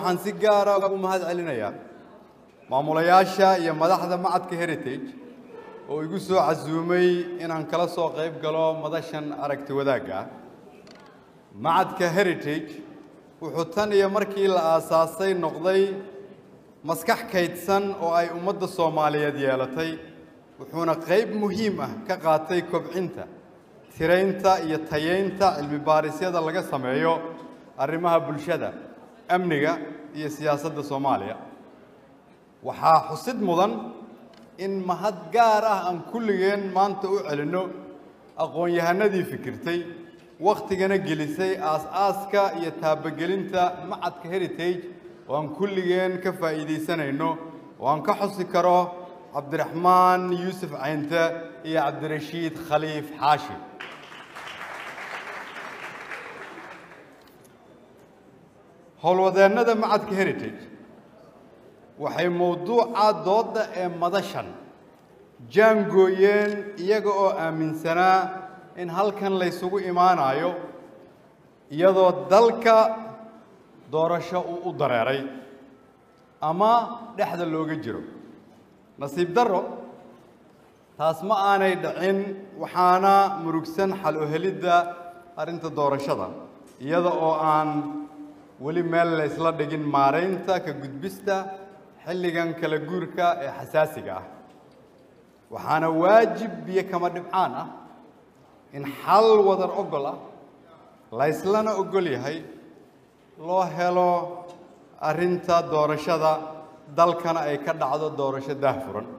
waxaan si gaara ugu mahad celinayaa maamulayaasha iyo madaxda macadka heritage oo igu soo casuumay inaan kala soo qayb galo madashan aragti wadaagga ah macadka heritage wuxuu tan iyo markii la aasaasay noqday maskax kaydsan oo ay ummadda soomaaliyeed yeelatay wuxuuna qayb muhiim ah ka qaatay kobcinta tiraynta iyo tayaynta cilmi baarisyada laga sameeyo arrimaha bulshada amniga iyo siyaasadda soomaaliya waxaa xusid mudan in mahad gaar ah aan kulligeen maanta u celinno aqoon-yahanadii fikirtay wakhtigana gelisay aas-aaska iyo taabagelinta macadka heritage oo aan kulligeen ka faa'iidaysanayno oo aan ka xusi karo cabdiraxmaan yuusuf caynte iyo cabdirashiid khaliif xaashi howlwadeennada macadka heritage waxay mowduuca doodda ee madashan jaangooyeen iyaga oo aaminsanaa in halkan laysugu imaanayo iyadoo dalka doorasho uu u dareeray ama dhexda looga jiro nasiib darro taas ma aanay dhicin waxaana murugsan xal u helidda arrinta doorashada iyada oo aan weli meel la ysla dhigin maaraynta ka gudbista xilligan kala guurka ee xasaasiga ah waxaana waajib biyo kama dhibcaan ah in xal wadar ogol ah layslana ogol yahay loo helo arrinta doorashada dalkana ay ka dhacdo doorasho daahfuran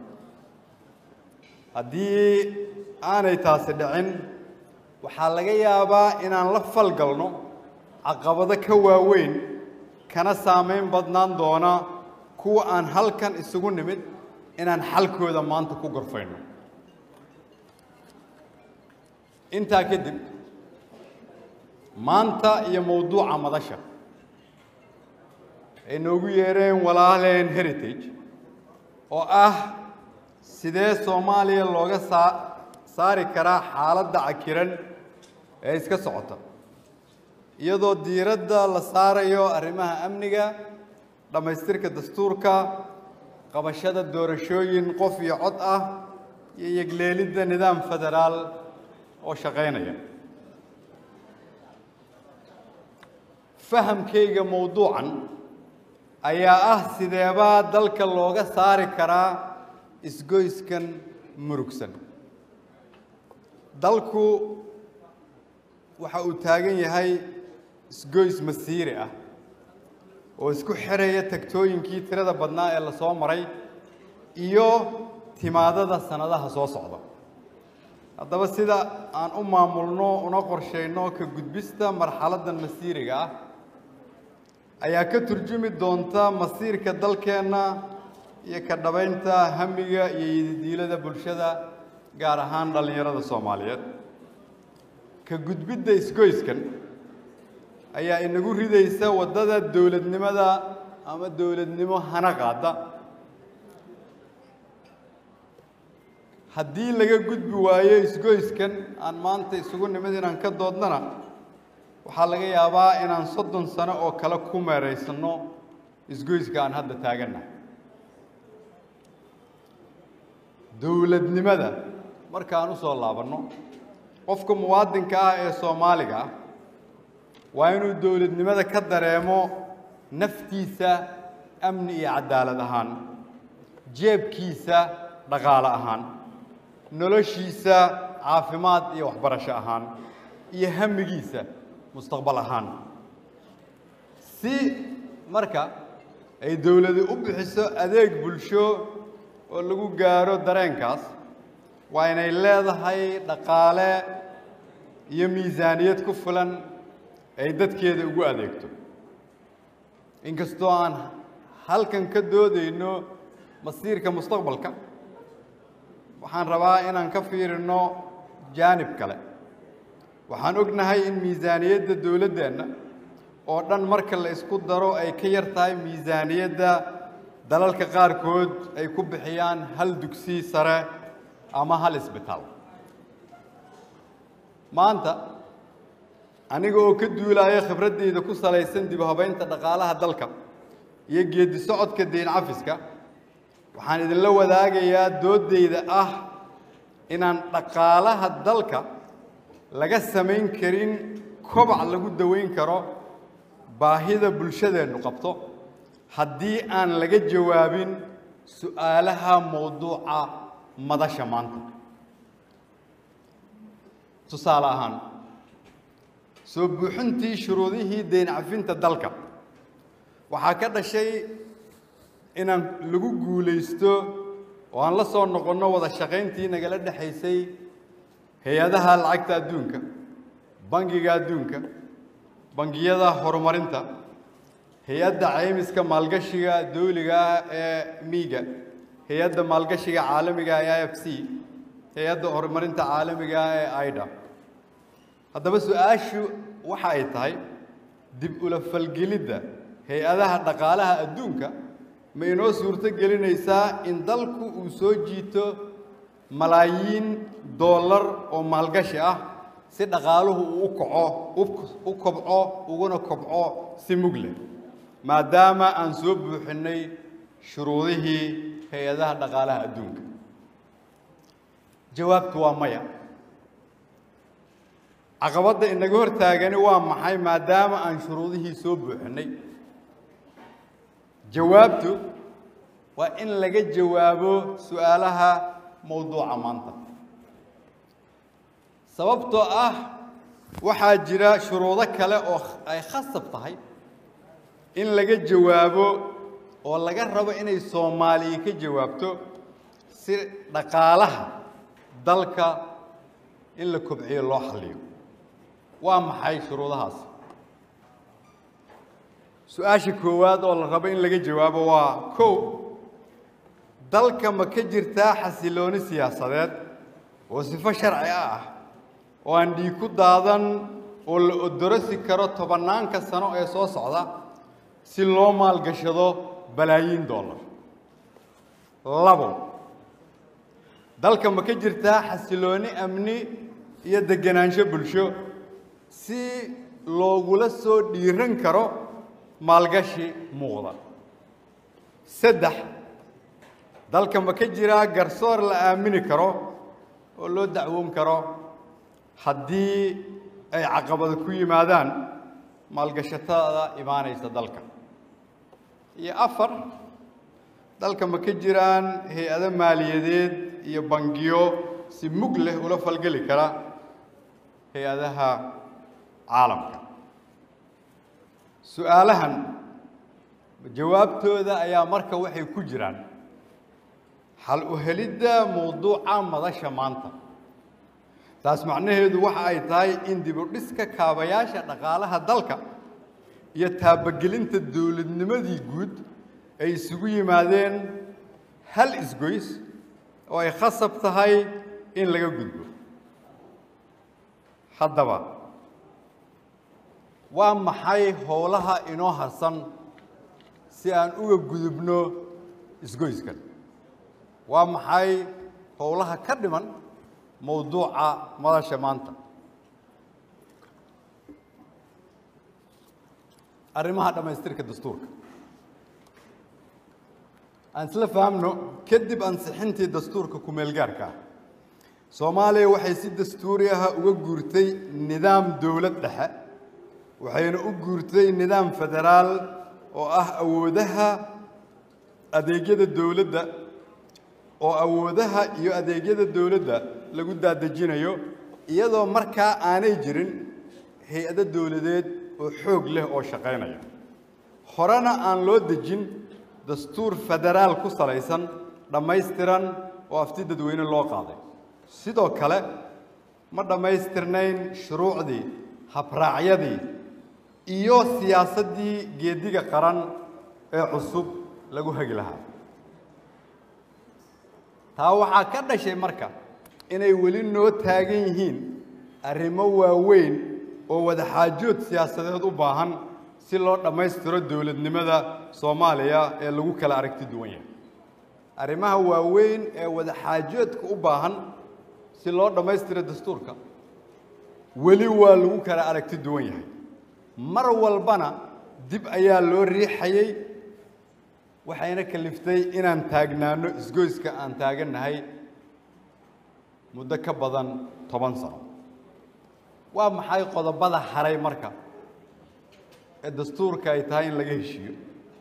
haddii aanay taasi dhicin waxaa laga yaabaa inaan la falgalno caqabado ka waaweyn kana saamayn badnaan doona kuwa aan halkan isugu nimid inaan xalkooda maanta ku gorfayno intaa kadib maanta iyo mowduuca madasha ay noogu yeereen walaaleen heritage oo ah sidee soomaaliya looga saa saari karaa xaaladda cakiran ee iska socota iyadoo diiradda la saarayo arrimaha amniga dhammaystirka dastuurka qabashada doorashooyin qof iyo cod ah iyo yegleelidda nidaam federaal oo shaqaynaya fahamkayga mowduucan ayaa ah sideebaa dalka looga saari karaa isgoyskan murugsan dalku waxa uu taagan yahay isgoys masiiri ah oo isku xiraya tagtooyinkii tirada badnaa ee la soo maray iyo timaadada sannadaha soo socda haddaba sida aan u maamulno una qorshayno ka gudbista marxaladdan masiiriga ah ayaa ka turjumi doonta masiirka dalkeenna iyo ka dhabaynta hamiga iyo yididiilada bulshada gaar ahaan dhallinyarada soomaaliyeed ka gudbidda isgoyskan ayaa inagu ridaysa waddada dowladnimada ama dowladnimo hana qaada haddii laga gudbi waayo isgoyskan aan maanta isugu nimid inaan ka doodnana waxaa laga yaabaa inaan soddon sano oo kale ku meeraysanno isgoyska aan hadda taagannahay dowladnimada markaan u soo laabanno qofka muwaadinka ah ee soomaaliga ah waa inuu dowladnimada ka dareemo naftiisa amni iyo cadaalad ahaan jeebkiisa dhaqaale ahaan noloshiisa caafimaad iyo waxbarasho ahaan iyo hamigiisa mustaqbal ahaan si marka ay dowladu u bixiso adeeg bulsho oo lagu gaaro dareenkaas waa inay leedahay dhaqaale iyo miisaaniyad ku filan ay dadkeeda ugu adeegto inkastoo aan halkan ka doodayno masiirka mustaqbalka waxaan rabaa inaan ka fiirino jaanib kale waxaan ognahay in miisaaniyadda dowladdeenna oo dhan marka la isku daro ay ka yar tahay miisaaniyadda dalalka qaarkood ay ku bixiyaan hal dugsi sare ama hal isbitaal maanta aniga oo ka duulaya khibraddayda ku salaysan dib u habaynta dhaqaalaha dalka iyo geedi socodka deyn cafiska waxaan idinla wadaagayaa dooddayda ah inaan dhaqaalaha dalka laga samayn karin kobac lagu daweyn karo baahida bulshadeennu qabto haddii aan laga jawaabin su'aalaha mowduuca madasha maanta tusaale ahaan soo buuxintii shuruudihii deyn cafinta dalka waxaa ka dhashay inaan lagu guulaysto oo aan la soo noqonno wada shaqayntii nagala dhexaysay hay-adaha lacagta adduunka bangiga adduunka bangiyada horumarinta hay-adda caymiska maalgashiga dawliga ah ee miiga hay-adda maalgashiga caalamiga ee i f c hay-adda horumarinta caalamiga ah ee aida haddaba su-aashu waxa ay tahay dib ula falgelidda hay-adaha dhaqaalaha adduunka ma inoo suurto gelinaysaa in dalku uu soo jiito malaayiin dollar oo maalgashi ah si dhaqaaluhu uu u kaco u kobco uguna kobco si mug leh maadaama aan soo buuxinnay shuruudihii hay-adaha dhaqaalaha adduunka jawaabtu waa maya caqabadda inaga hor taagani waa maxay maadaama aan shuruudihii soo buuxinnay jawaabtu waa in laga jawaabo su'aalaha mowduuca maanta sababtoo ah waxaa jira shuruudo kale oo ay khasab tahay in laga jawaabo oo laga rabo inay soomaaliya ka jawaabto si dhaqaalaha dalka in la kobciyo loo xalliyo waa maxay shuruudahaasi su-aasha koowaad oo la rabo in laga jawaabo waa kow dalka ma ka jirtaa xasilooni siyaasadeed oo sifo sharci ah oo aan dhiig ku daadan oo la odorosi karo tobannaanka sano ee soo socda si loo maalgashado balaayiin dollar labo dalka ma ka jirtaa xasilooni amni iyo degenaansho bulsho si loogula soo dhiiran karo maalgashi muuqda saddex dalka ma ka jiraa garsoor la aamini karo oo loo dacwoon karo haddii ay caqabado ku yimaadaan maalgashatada imaanaysa dalka iyo afar dalka ma ka jiraan hay-ado maaliyadeed iyo bangiyo si mug leh ula falgeli kara hay-adaha caalamka su-aalahan jawaabtooda ayaa marka waxay ku jiraan xal u helidda mowduuca madasha maanta taas macnaheedu waxa ay tahay in dib u dhiska kaabayaasha dhaqaalaha dalka iyo taabagelinta dowladnimadii guud ay isugu yimaadeen hal isgoys oo ay khasab tahay in laga gudbo haddaba waa maxay howlaha inoo harsan si aan uga gudubno isgoyskan waa maxay howlaha ka dhiman mowduuca madasha maanta arrimaha dhammaystirka dastuurka aan isla fahamno kadib ansixintii dastuurka ku-meelgaarka ah soomaaliya waxay si dastuuri aha uga guurtay nidaam dowlad dhexe waxayna u guurtay nidaam federaal oo ah awoodaha adeegyada dowladda oo awoodaha iyo adeegyada dowladda lagu daadejinayo iyadoo markaa aanay jirin hay-ado dowladeed oo xoog leh oo shaqaynaya horena aan loo dejin dastuur federaal ku salaysan dhammaystiran oo afti dadweyne loo qaaday sidoo kale ma dhammaystirnayn shuruucdii habraacyadii iyo siyaasaddii geediga qaran ee cusub lagu hagi lahaa taa waxaa ka dhashay marka inay weli noo taagan yihiin arrimo waaweyn oo wadaxaajood siyaasadeed u baahan si loo dhammaystiro dowladnimada soomaaliya ee lagu kala aragti duwan yahay arrimaha waaweyn ee wadaxaajoodka u baahan si loo dhammaystiro dastuurka weli waa lagu kala aragti duwan yahay mar walbana dib ayaa loo riixayey waxayna kaliftay inaan taagnaano isgoyska aan taagannahay muddo ka badan toban sano waa maxay qodobada haray marka ee dastuurka ay tahay in laga heshiiyo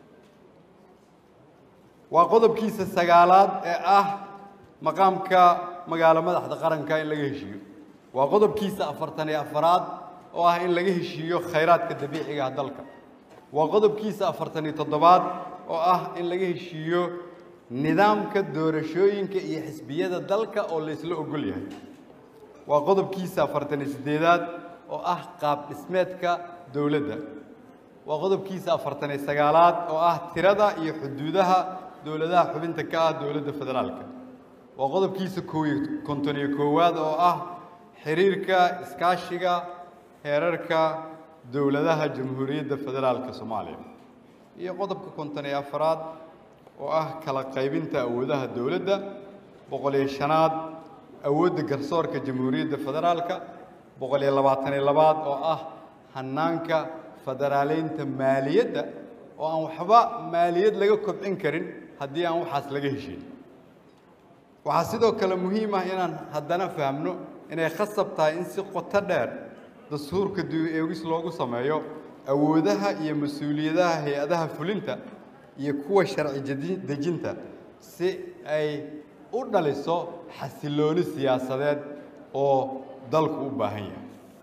waa qodobkiisa sagaalaad ee ah maqaamka magaalo madaxda qaranka in laga heshiiyo waa qodobkiisa afartan iyo afaraad oo ah in laga heshiiyo khayraadka dabiiciga ah dalka waa qodobkiisa afartan iyo toddobaad oo ah in laga heshiiyo nidaamka doorashooyinka iyo xisbiyada dalka oo la isla ogol yahay waa qodobkiisa afartan iyo siddeedaad oo ah qaab dhismeedka dowladda waa qodobkiisa afartan iyo sagaalaad oo ah tirada iyo xuduudaha dowladaha xubinta ka ah dowladda federaalka waa qodobkiisa koow iyo konton iyo koowaad oo ah xiriirka iskaashiga heerarka dowladaha jamhuuriyadda federaalka soomaaliya iyo qodobka konton iyo afaraad oo ah kala qaybinta awoodaha dowladda boqol iyo shanaad awoodda garsoorka jamhuuriyadda federaalka boqol iyo labaatan iyo labaad oo ah hanaanka federaaleynta maaliyadda oo aan waxba maaliyad laga kobcin karin haddii aan waxaas laga heshin waxaa sidoo kale muhiim ah inaan haddana fahamno inay khasab tahay in si qoto dheer dastuurka dib-eegis loogu sameeyo awoodaha iyo mas-uuliyadaha hay-adaha fulinta iyo kuwa sharci jadi- dejinta si ay u dhaliso xasilooni siyaasadeed oo dalku u baahan yahay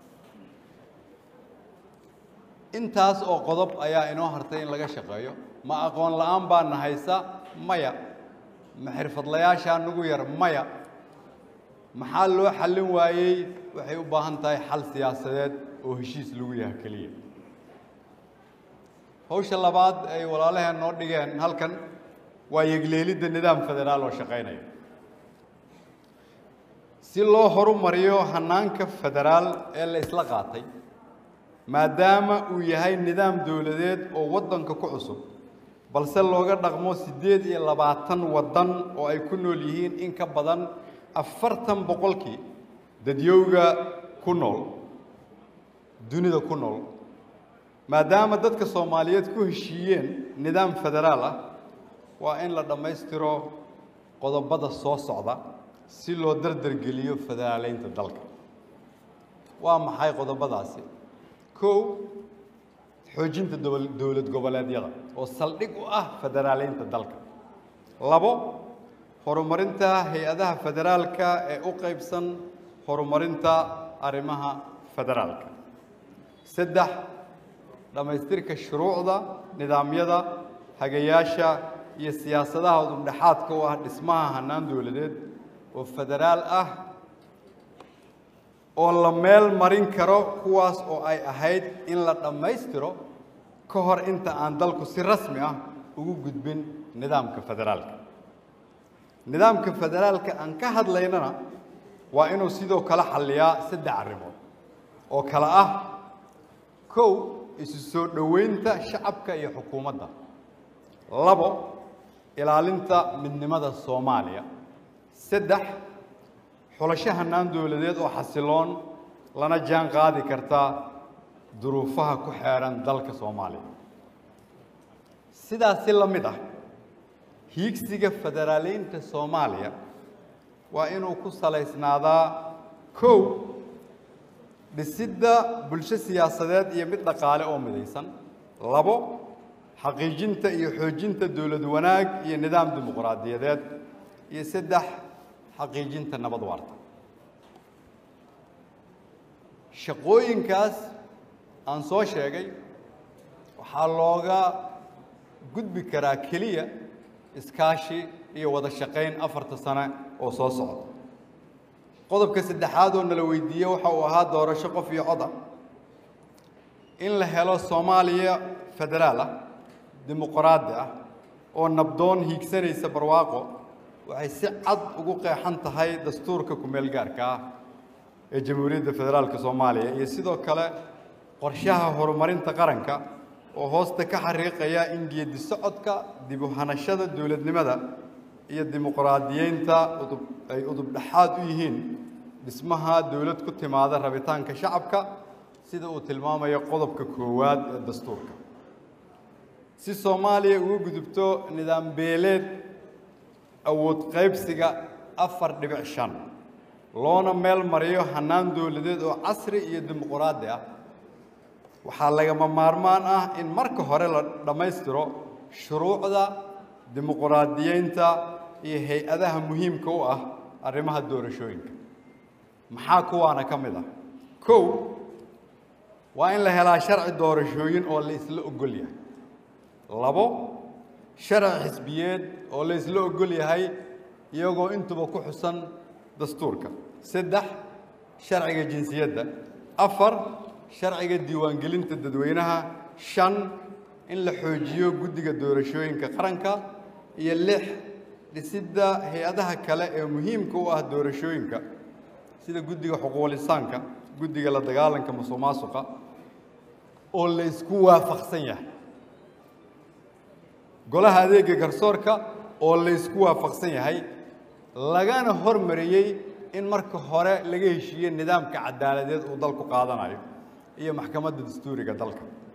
intaas oo qodob ayaa inoo hartay in laga shaqeeyo ma aqoon la-aan baa na haysa maya ma xirfadlayaashaa nagu yar maya maxaa loo xallin waayey waxay u baahan tahay xal siyaasadeed oo heshiis lagu yahay keliya hawsha labaad ay walaalaheen noo dhigeen halkan waa yegleelidda nidaam federaal oo shaqaynaya si loo horumariyo hanaanka federaal ee la isla qaatay maadaama uu yahay nidaam dowladeed oo waddanka ku cusub balse looga dhaqmo siddeed iyo labaatan waddan oo ay ku nool yihiin in ka badan afartan boqolkii dadyowga ku nool dunida ku nool maadaama dadka soomaaliyeed ku heshiiyeen nidaam federaal ah waa in la dhammaystiro qodobada soo socda si loo dardargeliyo federaaleynta dalka waa maxay qodobadaasi kow xoojinta dowl- dowlad goboleedyada oo saldhig u ah federaaleynta dalka labo horumarinta hay-adaha federaalka ee u qaybsan horumarinta arrimaha federaalka saddex dhammaystirka shuruucda nidaamyada hagayaasha iyo siyaasadaha udubdhexaadka u ah dhismaha hannaan dowladeed oo federaal ah oo la meel marin karo kuwaas oo ay ahayd in la dhammaystiro ka hor inta aan dalku si rasmi ah ugu gudbin nidaamka federaalka nidaamka federaalka aan ka hadlaynana waa inuu sidoo kale xalliyaa saddex arrimood oo kale ah kow isu soo dhoweynta shacabka iyo xukuumadda labo ilaalinta midnimada soomaaliya saddex xulasho hannaan dowladeed oo xasiloon lana jaan qaadi karta duruufaha ku xeeran dalka soomaaliya sidaasi la mid ah hiigsiga federaaleynta soomaaliya waa inuu ku salaysnaadaa kow dhisidda bulsho siyaasadeed iyo mid dhaqaale oo midaysan labo xaqiijinta iyo xoojinta dowlad wanaag iyo nidaam dimuqraadiyadeed iyo saddex xaqiijinta nabad waarta shaqooyinkaas aan soo sheegay waxaa looga gudbi karaa keliya iskaashi iyo wada shaqayn afarta sane oo soo socda qodobka saddexaad oo nala weydiiyey waxa uu ahaa doorasho qof iyo coda in la helo soomaaliya federaal ah dimuqraadi ah oo nabdoon hiigsanaysa barwaaqo waxay si cad ugu qeexan tahay dastuurka ku-meel gaarka ah ee jamhuuriyadda federaalka soomaaliya iyo sidoo kale qorshaha horumarinta qaranka oo hoosta ka xariiqaya in geedi socodka dib u hanashada dowladnimada iyo dimuqraadiyeynta udub ay udub dhexaad u yihiin dhismaha dowlad ku timaada rabitaanka shacabka sida uu tilmaamayo qodobka koowaad ee dastuurka si soomaaliya uga gudubto nidaam beeleed awood qaybsiga afar dhibic shan loona meel mariyo hannaan dowladeed oo casri iyo dimuquraadi ah waxaa lagama maarmaan ah in marka hore la dhammaystiro shuruucda dimuquraadiyeynta iyo hay-adaha muhiimka u ah arrimaha doorashooyinka maxaa kuwaana ka mid ah kow waa in la helaa sharci doorashooyin oo la isla ogol yahay labo sharci xisbiyeed oo la isla ogol yahay iyagoo intuba ku xusan dastuurka saddex sharciga jinsiyadda afar sharciga diiwaangelinta dadweynaha shan in la xoojiyo guddiga doorashooyinka qaranka iyo lix dhisidda hay-adaha kale ee muhiimka u ah doorashooyinka sida guddiga xuquuqlisaanka guddiga la dagaalanka musuq maasuqa oo la isku waafaqsan yahay golaha adeega garsoorka oo la isku waafaqsan yahay lagana hormariyey in marka hore laga heshiiye nidaamka cadaaladeed uu dalku qaadanayo iyo maxkamadda dastuuriga dalka